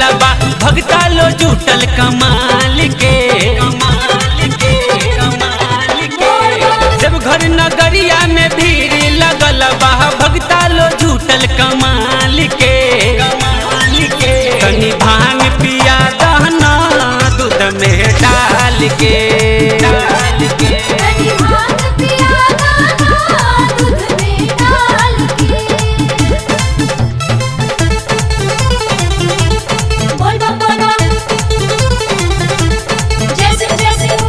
लगल बा भगता लो जुटल कमाल के कमाल के कमाल के जब घर नगरिया में भीड़ लगल बा भगता लो जुटल कमाल के कमाल के तनी भांग पिया दहना दूध में डाल के डाल के तनी भांग पिया दाना दूध में डाल के बोल बम बोल बम जय सिंह जय सिंह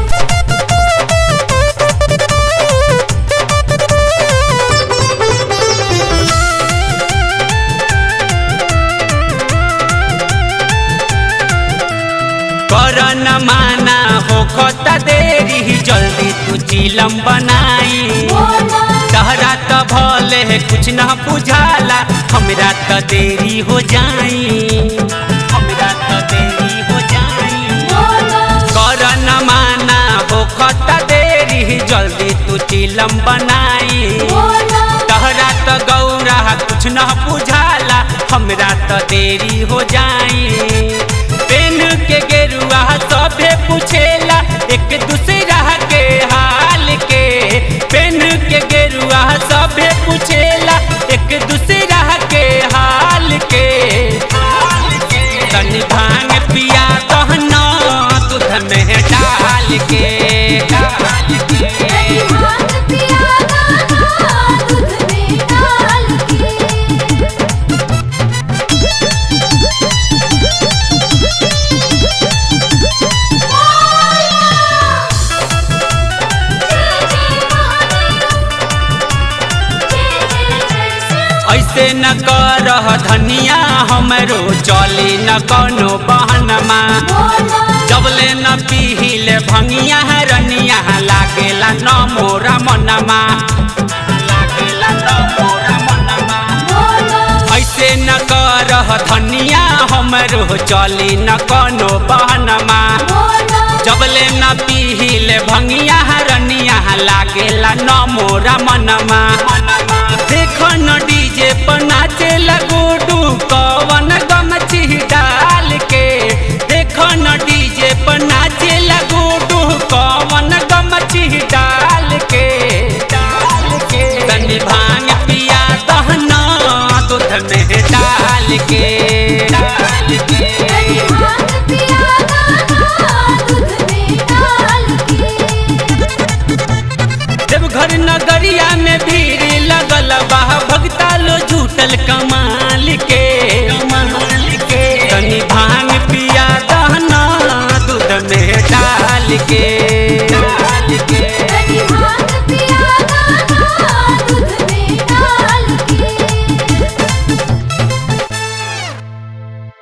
कर न माना हो खता देरी जल्दी तू चिलम बनाई बोल बम तहरा त भले है कुछ न बुझाला हमरा त देरी हो जाई हमरा त देरी हो जाई बोल बम कर न माना हो खता देरी जल्दी तू चिलम बनाई बोल बम तहरा त गौरा कुछ न बुझाला हमरा त देरी हो जाई पेन के गेरुआ सभे पूछेला एक दूसरा के हाल के पेन के गेरुआ सभे पूछेला एक दूसरा के हाल के तनी भांग पिया कहना दूध में डाल के डाल के तनी भांग पिया दाना दूध में डाल के ऐसे न करह धनिया हमरो चली न कोनो बहनमा जबले न पीहिले भंगिया रनिया लागेला न मोरा मनमा लागेला न मोरा मनमा ऐसे न करह धनिया हमरो चली न कोनो बहनमा जबले न पीहिले भंगिया रनिया लागेला न मोरा मनमा